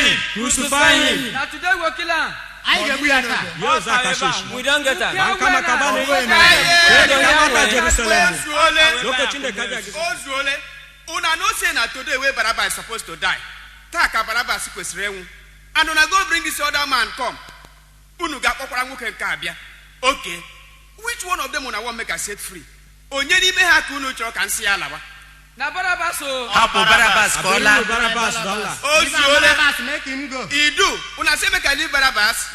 him! Crucify him! na today we go kill am. anyị ga-egbu ya taa Yes, Akashish. We don't get am. An kama ka bani Where yin now? da ka bata Jerusalem. ozuole Lokacin da ka ji ozuole una know say na today wey barabas suppose to die taa ka barabas kwesịrị ịnwụ and una go bring this other man come unu ga-akpọkwara nwoke nke a bịa okay which one of them una wan make i set free onye n'ime ha ka unu chọrọ ka m si ya lawa na barabas o. Hapụ Barabas ka ọ laa. Abinu Barabas don la. ozuole Barnabas, make him go idu una say make i leave barabas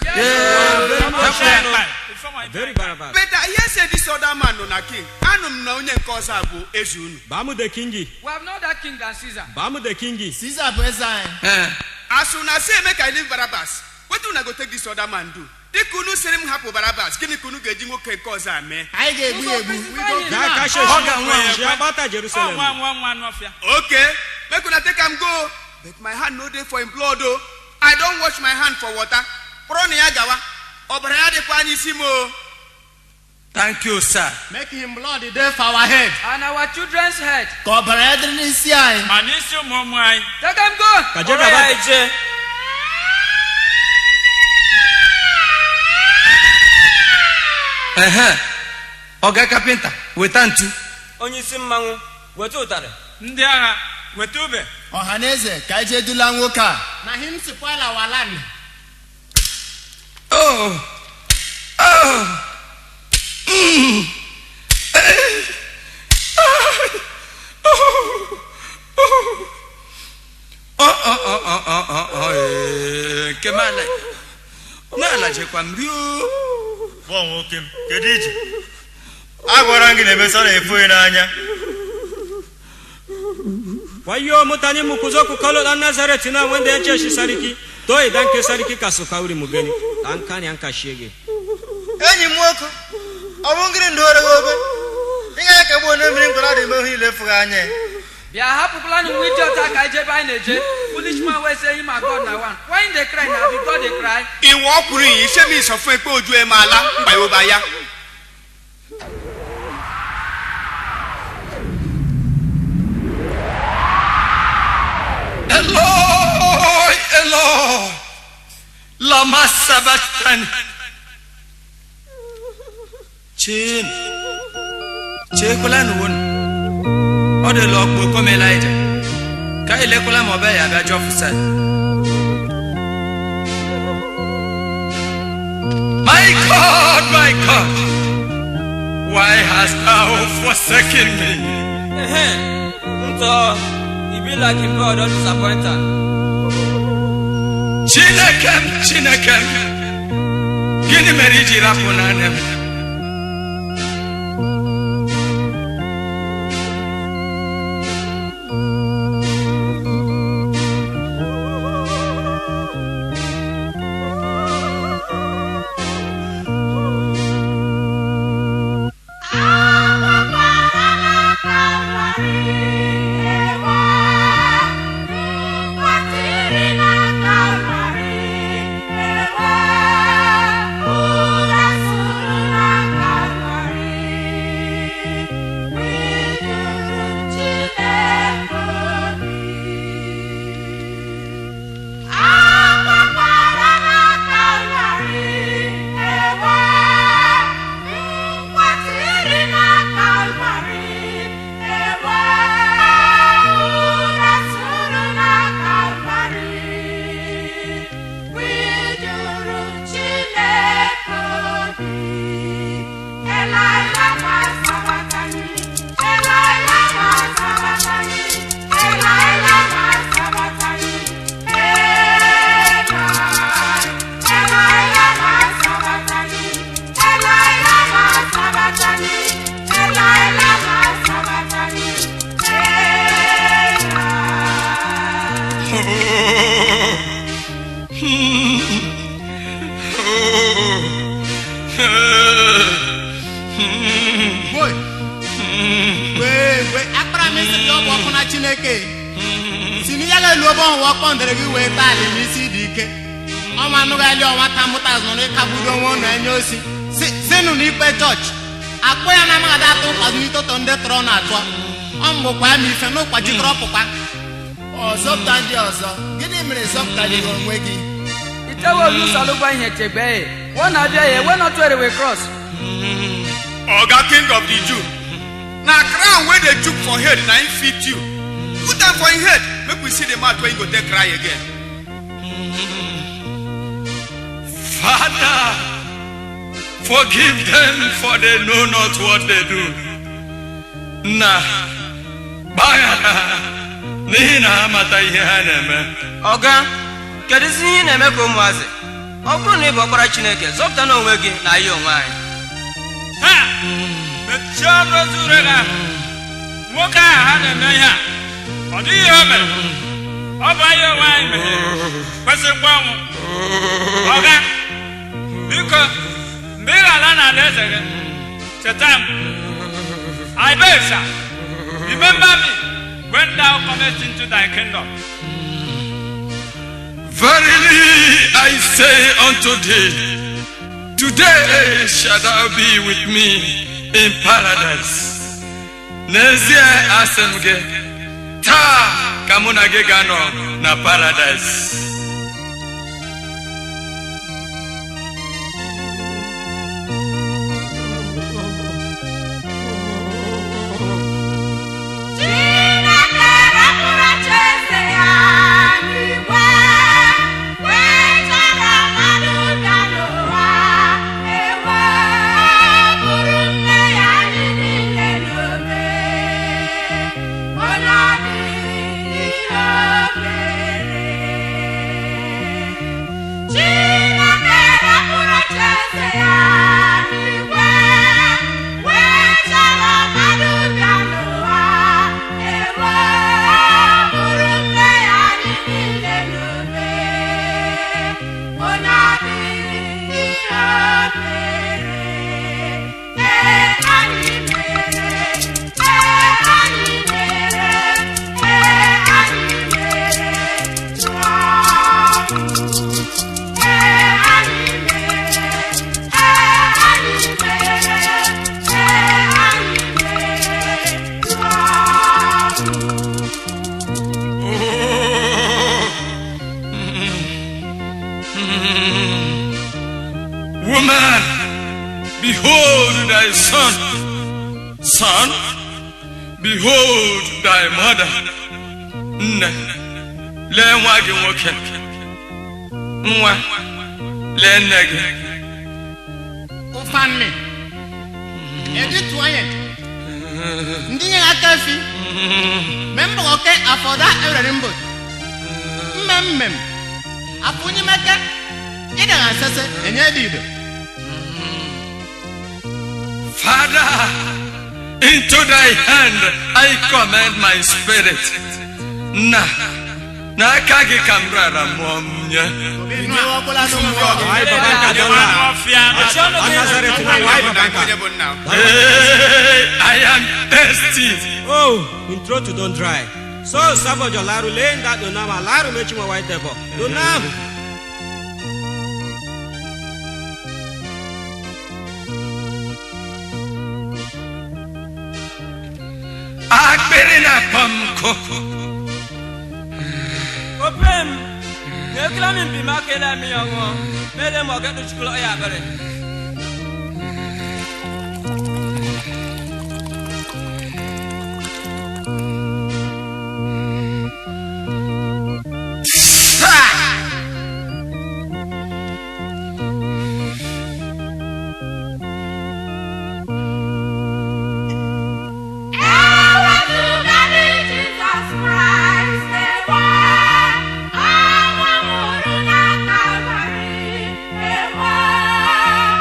Very Barabas. but i hear say this other man nọ na king anụ m na onye nke ọzọ a bụ eze unu Ba mu da kingi. we have no that king than caesar. Ba mu da kingi. Caesar bụ eze anyị Eh, as una say make i leave barabas wetin una go take this other man do dịka unu sịrị m hapụ barabas gịnị ka unu ga-eji nwoke nke ọzọ a mee anyị ga-egbu ya egbu We go kill Ga am. kashe Ọ ga-anwụ shi. anwụ. Shi ya bata Jerusalem. okay make una take am go but my hand no dey for im blood o i don wash my hand for water kpọrọ na ya gawa ọbara ya dịkwa n'isi m o Thank you, sir. make him blood dey for our head and our children's head. ka ọbara ya dịrị n'isi anyị ma n'isi ụmụ ụmụ anyị take am go. Ka je Kpọrọ ka ya bata. eje. Ehe. Ọga kapịnta weta ntu. onye isi mmanwụ weta ụtarị ndị agha weta ube ọha na eze ka anyị jee dula nwoke a na him spoil our land Oh. Oh. Mm. Eh. Oh, oh, oh, oh, oh, oh, oh, eh, nke m ala na-alajekwa m rio Gwa nwoke m kedu ije agwara m gị na emesa na-efu gị n'anya Wayo mutane mu ku zo ku kallo dan Nazaret na wanda ya ce shi sarki. To idan ke sarki ka su kauri mu gani. Dan kani an ka shege. enyi m nwoke ọ bụ ngịrị ndị ore gị obe ị gaghị ka gbuo onye mmiri nkọrọ dị ime ihe ilefu gị anya bịa hapụkwala na nwa idiot a ka anyị jebe anyị na-eje foolish man wey say him and god na one why him dey cry na be god dey cry. ìwọ ọkùnrin yìí ṣé mi ìsọfún ẹ pé ojú ẹ máa lá ńgbà yóò bá yá Eloi, Eloi, lama sabachthani. Chin, chekwala n'uwonu. Ọ dị lọ kpo kọm Elijah. Ka elekwala ma ọ bịa ya abịa jọfụsa. My God, my God, why hast thou forsaken me? ehe ntọ e be like him god don disappoint am Chineke m, Chineke m, gịnị mere i ji rapụ n'anya m? Boy. wee wee akpara m isi gị ọ bụ ọkụ na chineke si na ya ga-elu obe ọhụwa kpọndere gị wee taa alị n'isi dị ike ọma anụghali ọnwa ka mụta zụrụ ịkagbudo onwe ụnụ enye osi Si- sinụ n'ikpe chọọchị akpụ ya na amaghị atụ ụkpazụ n'itoto ndị tọrọ na atụọ ọ mgbụkwa ya ma ife n'ụkwa jikọrọ pụkwa ọzọ pụta ndị ọzọ gịnị gịnị mere zọpụtara onwe gị itewe olusalụgwa ihe chegbe wọ na-abịa ya ewe nọtụ erewe cross oga king of the jew na crown wey dey chook for head na him fit you put am for him head make we see the mouth wey him go take cry again Father, forgive them for they know not what they do. Nna, gbaghara ha n'ihi na ha amata ihe ha na-eme. ọga kedụzi ihe ị na-eme ka ụmụazị ọ bụrụ na ị bụ ọkpara chineke zọpụta n'onwe gị na ya onwe anyị ha mechie ọnụ ozu ure gị ahụ nwoke ahụ ha na-eme ihe a ọ dịghị ihe o mere ọ bụ anyị onwe anyị mehiere kwesịrịkwa ọnwụ ọga biko mgbe ị ga-ala n'ala eze gị cheta m I beg, sir, remember me when thou comest into thy kingdom. Verily I say unto thee, today shalt thou be with me in paradise. N'ezie asị m gị, taa ka mụ na gị ga-anọ na paradise. Chineke rapụrụ ocheeze ya n'igwe, wee chọrọ mmadụ bịa n'ụwa, ewe bụrụ nne ya anyị niile n'obe. Onye ọ dịghị ihe o mere. Chineke rapụrụ ocheeze ya n'igwe, wee chọrọ mmadụ bịa n'ụwa, ewe bụrụ nne ya anyị niile n'obe. Onye ọ dịghị ihe o mere. Ee, anyị mere. Ee, anyị mere. Ee, anyị mere. Chụọ Ee, anyị mere. Ee, anyị mere. Ee, anyị mere. Chụọ Woman, behold thy son. Son, behold thy mother. Nne, lee nwa gị nwoke. Nwa, lee nne gị. ụfanmi editu onye ndị nye aka fi membọke afọda ewere mbọ mmem mmem apụnyemeke ịdagha sese enye dị ido Father, into thy hand I commend my spirit. Nna, n'aka gị ka m rara mmụọ m nye. ọbụla n'ụmụ Ai, baba nka dị ọla. Ọfịa Mechie ọnụ gị Nazaret na Why nwa bụ baba na nka. onye bụ nna m? Hey, I am thirsty. Oh, in throat to don't dry. So, sabojo laru laying that donama laru mechi mo white devil. Donam. Akpịrị na-akpọ m nkụ. opem na ekele mi mpi ma kele mi ya ṅụọ mele ma ọ ga chukwu ya abere Ewezụgadị Jizọs Kraịst ewe, ọnwụ nwụrụ na Kalvarị ewe,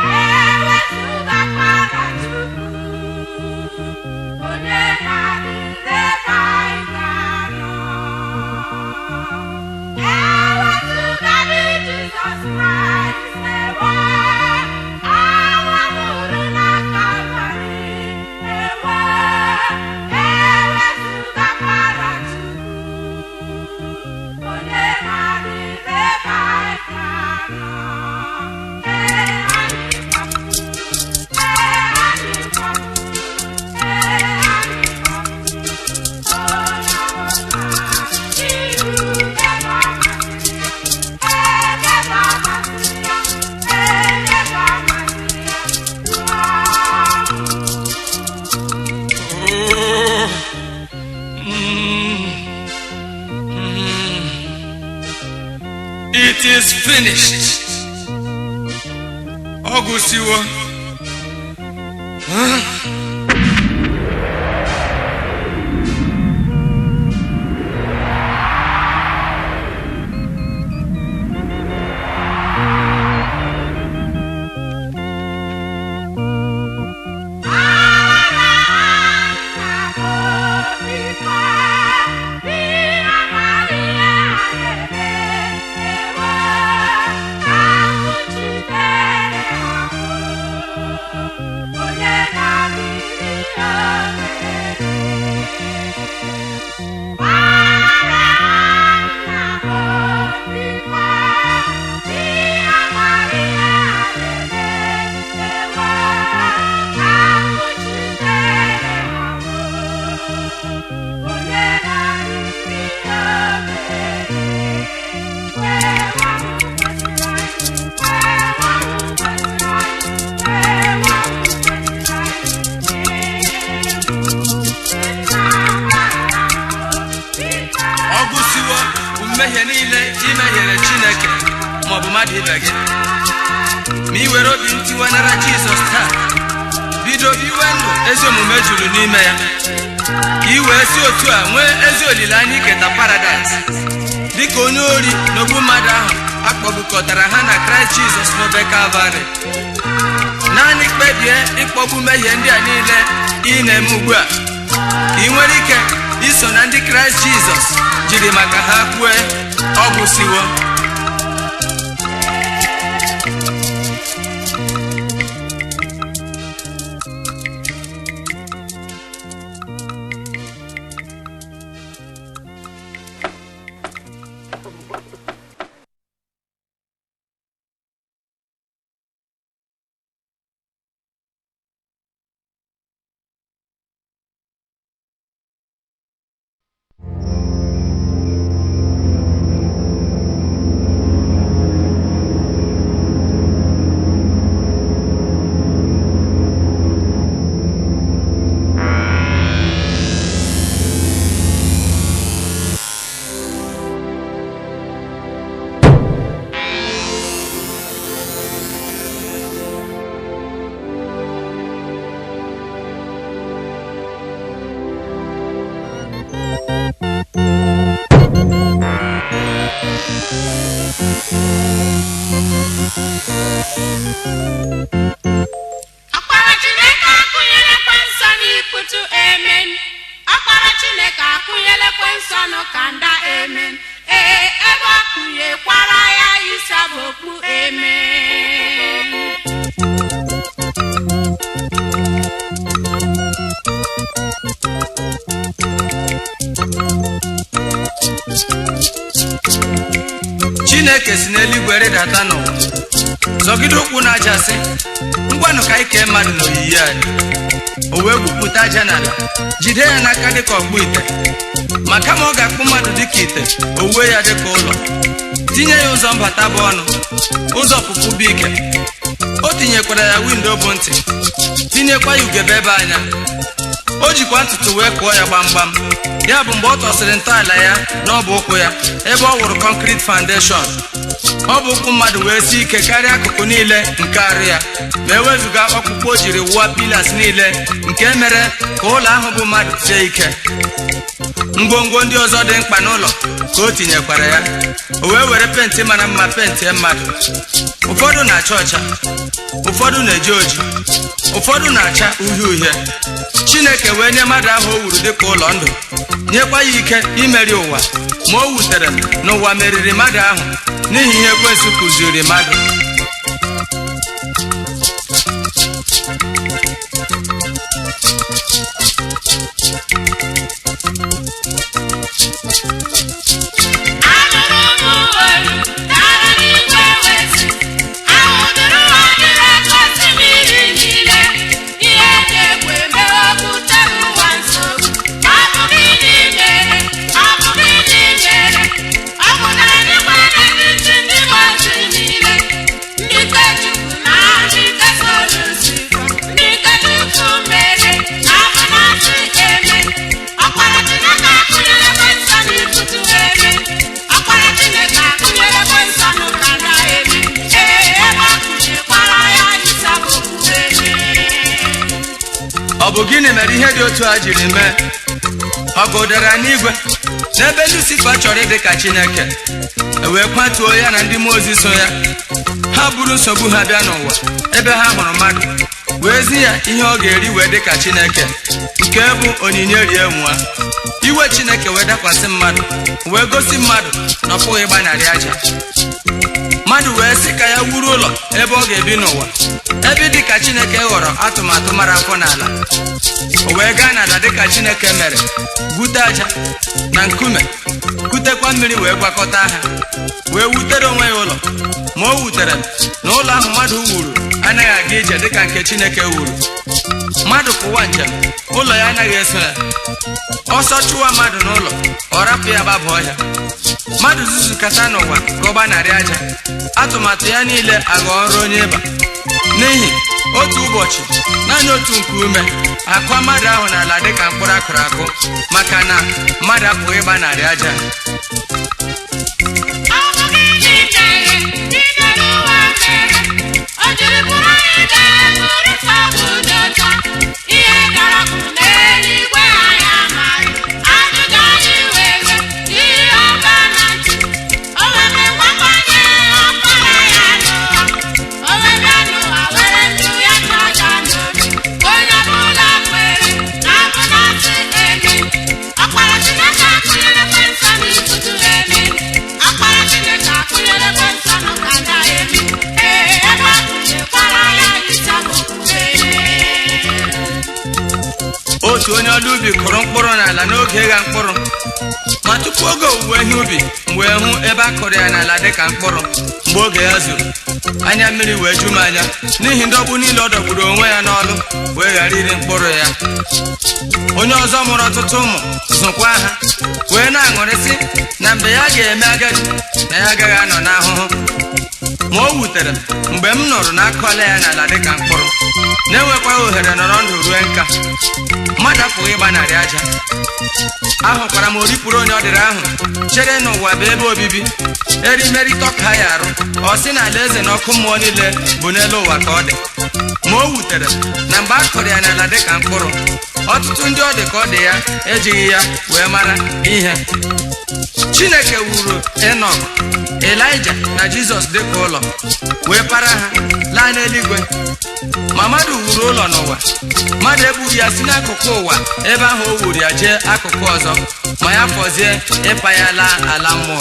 it is finished ọ gụsiwo ọ gụsiwo mmehie niile i mehiere chineke maọbụ mmadụ ibe gị ma ị were obi ntiwe nara jizọs taa bido iwe ndụ ezi omume juru n'ime ya ka ị wee si otu a nwee ezi olileanya iketa paradaịs dịka onye ori na ogbu mmadụ ahụ akpọgbukọtara ha na kraịst jizọs n'obe kalvarị naanị kpebie ịkpọgbu mmehie ndị a niile ị na-eme ugbu a ka ị nwere ike iso na ndị kraịst jizọs jiri maka ha kwue ọ gwụsiwo ọkpara chineke akụnyelekwe nsọ n'ikutu emen ọkpara chineke akụnyelekwe nsọ n'ụkanda emen ee ebe ọ kụnyekwara ya isa bụ okpu emen chineke si n'eluigwe rịdata n'ụwa zọgide ụkwụ n'aja sị ngwanụ ka anyị kee mmadụ n'oyiyi anyị o wee gwupụta aja n'ala jide ya n'aka dịka ọkpụ ite ma kama ọ ga-akpụ mmadụ dịka ite o wuo ya dịka ụlọ tinye ya ụzọ mbata bụ ọnụ ụzọ ọpụpụ bụ ike o tinyekwara ya windo bụ ntị tinyekwa ya ugebe ebe anya o jikwa ntutu wee kụọ ya gbamgbam ya bụ mgbe ọ tọsịrị ntọala ya n'ọbụ ụkwụ ya ebe ọ wụrụ kọnkrit foundation ọ bụ ụkwụ mmadụ wee sie ike karịa akụkụ niile nke arụ ya ma ewezụga ọkpụkpụ o jiri wụwa pilas niile nke mere ka ụlọ ahụ bụ mmadụ sie ike ngwongwo ndị ọzọ dị mkpa n'ụlọ ka o tinyekwara ya o wee were penti mara mma pentie mmadụ ụfọdụ na-acha ọcha ụfọdụ na-eji oji ụfọdụ na-acha uhie uhie chineke wee nye mmadụ ahụ o wuru dịka ụlọ ndụ nyekwa ya ike imeri ụwa ma o wutere na ụwa meriri mmadụ ahụ n'ihi ihe ekwensụ kụziri mmadụ anụrụ m olu dara n'igwe wezi ahụdụrụ ha niile ka osimiri niile ihe na-egwu eme okwute ụwa nsogbu ọ bụ gịnị mere ọ bụ gịnị mere ọ bụ na anyị gbara n'etiti ndị mmadụ niile bụ gịnị mere ihe dị otu a jiri mee ọgụ dara n'igwe n'ebe lucifa chọrọ ịdị ka chineke e wee kwatuo ya na ndị mmụọ ozi so ya ha buru nsogbu ha bịa n'ụwa ebe ha hụrụ mmadụ wee zi ya ihe ọ ga-eri wee dị ka chineke nke bụ onyinye rie nwa iwe chineke wee dakwasị mmadụ wee gosi mmadụ na ọ pụghị ịgbanarị aja mmadụ wee sị ka ya wuru ụlọ ebe ọ ga-ebi n'ụwa ebe dị ka chineke ghọrọ atụmatụ mara afọ n'ala o wee gaa n'ala dị ka chineke mere gwute aja na nkume kutekwa mmiri wee gwakọta ha wee wutere onwe ya ụlọ ma o wutere na ụlọ ahụ mmadụ wuru anaghị aga ije dịka nke chineke wuru mmadụ pụwa njem ụlọ ya anaghị eso ya ọsọ chụwa mmadụ n'ụlọ ọ rapụ ya gbaba ọhịa mmadụ zuzukata n'ụwa ka ọ gbanarị aja atụmatụ ya niile aghọọ ọrụ onye ịba n'ihi otu ụbọchị naanị otu nkuume akụọ mmadụ ahụ n'ala dịka mkpụrụ akụrụ akụ maka na mmadụ apụghị ịgbanarị aja Ọ bụ gịnị mere ndị nọ n'ụwa mere? O jiri bụrụ anyị ga-eburịta obodo ọcha. Ihe gara bụ n'eluigwe anyị amaghị. Ajụjụ anyị were ihe ọba na ntị. O were gbakwanye ọkpara ya n'ụwa. O were n'ụwa were ndụ ya chọja n'obi. Onye ọbụla kwere na abụ na ntị eme. Ọkpara Chineke akụnyere nsọ n'ikuku eme. Ọkpara Chineke akụnyere nsọ n'ụkada eme. Ee, ebe ọ kụnyekwara ya ịsabụ otu onye ọrụ ubi kụrụ mkpụrụ n'ala n'oge ịgha mkpụrụ ma tupu oge owuwe ihe ubi m wee hụ ebe a kụrụ ya n'ala dịka mkpụrụ mgbe oge ya zuru anya mmiri wee ju m anya n'ihi ndọgbu niile ọ dọgburu onwe ya n'ọlụ wee ghara iri mkpụrụ ya onye ọzọ mụrụ ọtụtụ ụmụ zụkwa ha wee na-aṅụrịsị na mgbe ya ga-eme agadi na ya agaghị anọ n'ahụhụ ma o wutere m mgbe m nụrụ na akọla ya n'ala dịka mkpụrụ na-enwekwaghị ohere nọrọ ndụ rue nka mmadụ apụghị ịgbanarị aja ahụkwara m oripụrụ onye ọ dịrị ahụ chere n'ụwa bụ ebe obibi erimerịta ọka ya arụ ọ sị na ala eze na ọkụ mmụọ niile bụ n'elu ụwa ka ọ dị ma o wutere m na mgbe a kụrụ ya n'ala dịka mkpụrụ ọtụtụ ndị ọ dị ka ọ dị ya ejighị ya wee mara ihe chineke wuru enok elija na jizọs dịka ụlọ wee para ha laa n'eluigwe ma mmadụ wuru ụlọ n'ụwa mmadụ ebughị ya si n'akụkụ ụwa ebe ahụ o wuru ya jee akụkụ ọzọ ma ya fọzie ịpa ya laa ala mmụọ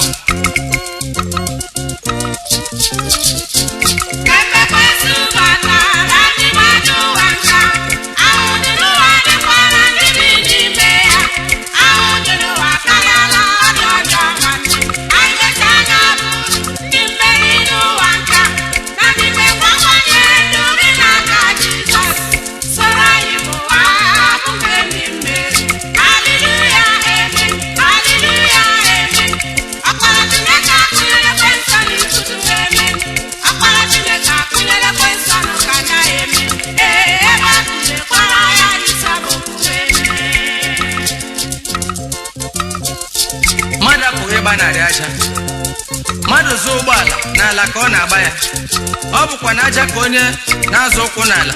Ebekwesị batara ndị mmadụ ụwa nka. Ahụ dị n'ụwa dịkwara ndị bi n'ime ya. Ahụ dị n'ụwa karịala ọdụ ọjọọ nwanne. Anyị mechaa anya bụ ndị mmeri n'ụwa nka. Na ndị mekwawanye ndụ gị n'aka Jizọs. Soro anyị mụwa abụghị ndị mmeri. Haleluya, amen. Haleluya, amen. Ọkpara Chineke akụnyere nsọ n'ikuku amen. Ọkpara Chineke akụnyere nsọ n'ụkada amen. Ee, ebe a kụnyekwara ya ịsabụ amen. mmadụ apụghị ịgbanarị aja mmadụ zụọ ụgbọala n'ala ka ọ na-agba ya ọ bụkwa na aja ka onye na-azụ ụkwụ n'ala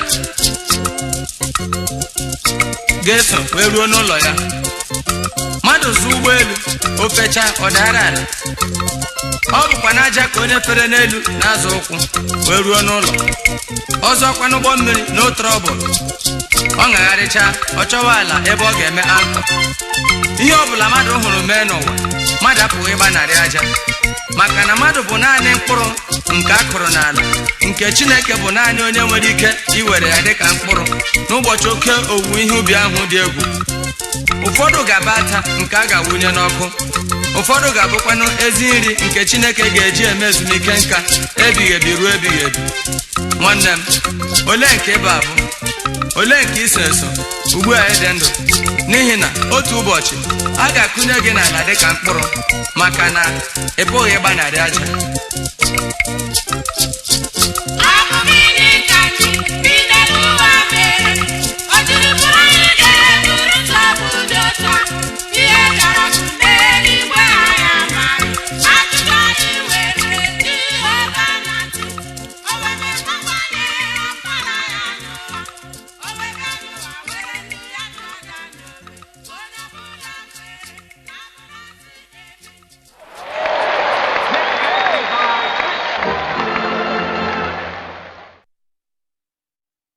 ga-eso wee ruo n'ụlọ ya mmadụ zụọ ụgbọelu o fechaa ọ dara ala ọ bụkwa na aja ka onye fere n'elu na-azụ ụkwụ wee ruo n'ụlọ ọzọkwa n'ụgbọ mmiri na trọbụl ọ ṅagharịchaa ọ chọwa ala ebe ọ ga-eme ankọ ihe ọbụla mmadụ hụrụ mee n'ụwa mmadụ apụghị ịgbanarị aja maka na mmadụ bụ naanị mkpụrụ nke a kụrụ n'ala nke chineke bụ naanị onye nwere ike iwere ya dịka mkpụrụ n'ụbọchị oke owuwe ihe ubi ahụ dị egwu ụfọdụ ga-aba ata nke a ga-awụnye n'ọkụ ụfọdụ ga-abụkwanụ ezi nri nke chineke ga-eji eme ezumike nka ebighị ebi ruo ebighị ebi nwanne m olee nke ịba abụ olee nke iso eso ugbu a ịdị ndụ n'ihi na otu ụbọchị a ga-akụnye gị n'ala dịka mkpụrụ maka na ị pụghị ịgbanarị aja